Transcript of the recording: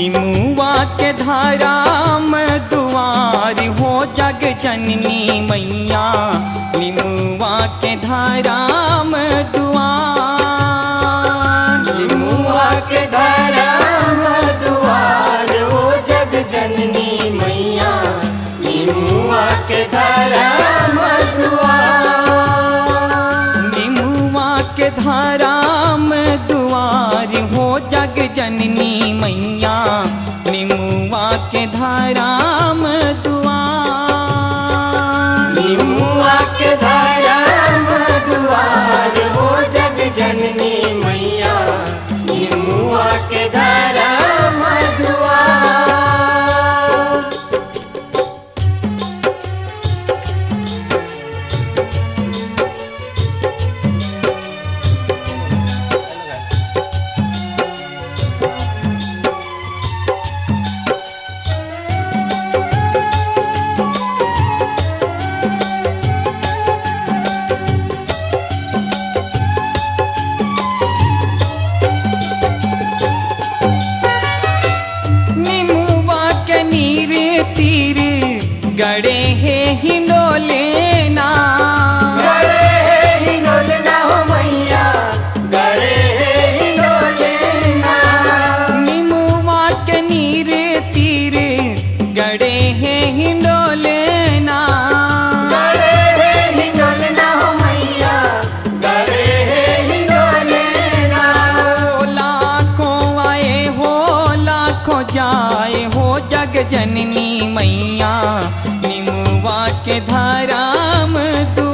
निमुआ के धाराम दुआर हो जग जननी मैया निमुआ के धाराम दुआर निमुआ के धरम दुआर हो जग जननी मैया निमुआ के धरम दुआर निमुआ के धाराम दुआर हो जग जननी मैया निमुआ के धाराम दुआर निमुआ के धरम दुआर हो जग जननी मैया निमुआ के धरम दुआर निमुआ के नीर तीर गड़े है हिंडोले ना गड़े हिंडोल ना हो मैया गड़े हिंडोल ना निमुआ के नीर तीर गड़े है हिंडोले ना गड़े हिंडोल ना हो मैया गड़े हिंडोल ना ओ लाखों आए हो लाखों जाए हो जग जननी मैया निमुआ के धाराम दु